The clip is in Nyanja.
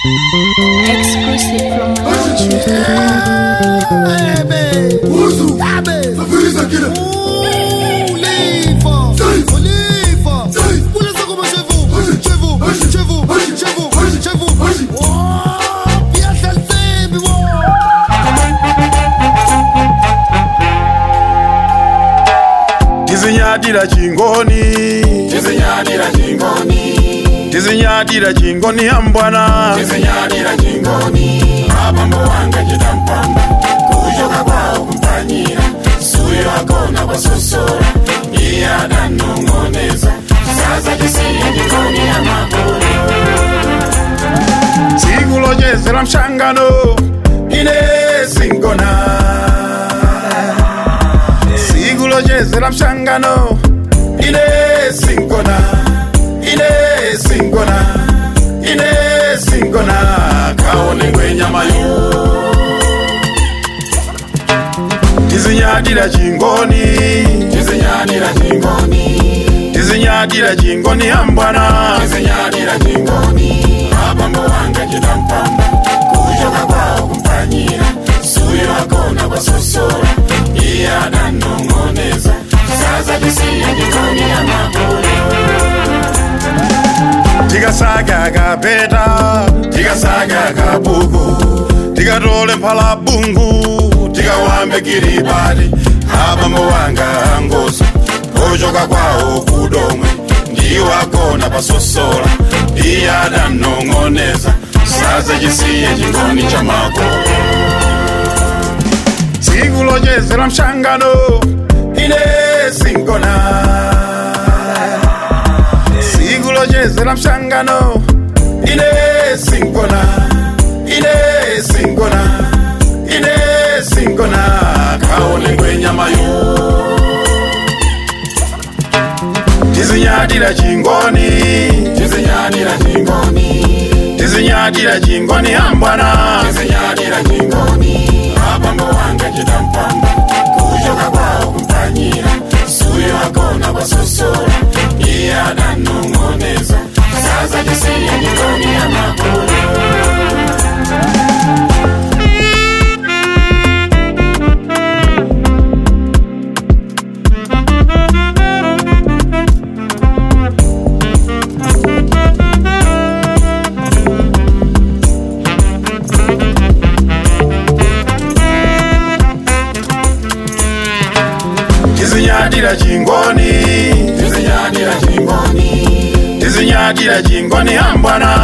Exclusive from Malaysia. Uzu, Safiriza kile. Oliva, Oliva. Puleza como chez vous, chez vous, chez vous, chez vous, chez vous. Oh, bien salté, mais bon. tizinyadira chingoni tizinyadira chingoni tizinyadira chingoni ambwana tizinyadira chingoni abambo wanga chidampamba kuchoka kwawo kumpanyira suyo akona kwasosora iye adanong'oneza sasa tisiye chingoni ya makulu tsiku lochezera mshangano ine singona tsiku lochezera mshangano ine singona ine singona ine singona kaone ngwenyamayo tizinyadira chingoni tizinyadira chingoni tizinyadira chingoni ambwana tizinyadira chingoni abambo wanga chidampamba kuchoka kwawo kumpanyira suyo akona kwasosora iye adanong'oneza sasa tisiye chingoni ya makulu tikasaga kapeta tikasaga kabuku tikatole mphalabungu tikawambe kiribati abambo wanga angoso ochoka kwawo kudomwe ndiwo akona pasosola iye adanong'oneza sasa chisiye chingoni cha makolo tsiku lochezera mshangano ine singona tsiku lochezera mshangano ine singona ine singona ine singona kaone ngwenyamayo tizinyadira chingoni tizinyadira chingoni tizinyadira chingoni ambwana tizinyadira chingoni abambo wanga chidampamba kuchoka kwawo kumpanyira suyo akona kwasosora iye adanong'oneza sasa tisiye chingoni ya makulu tizinyadira chingoni tizinyadira chingoni tizinyadira chingoni ambwana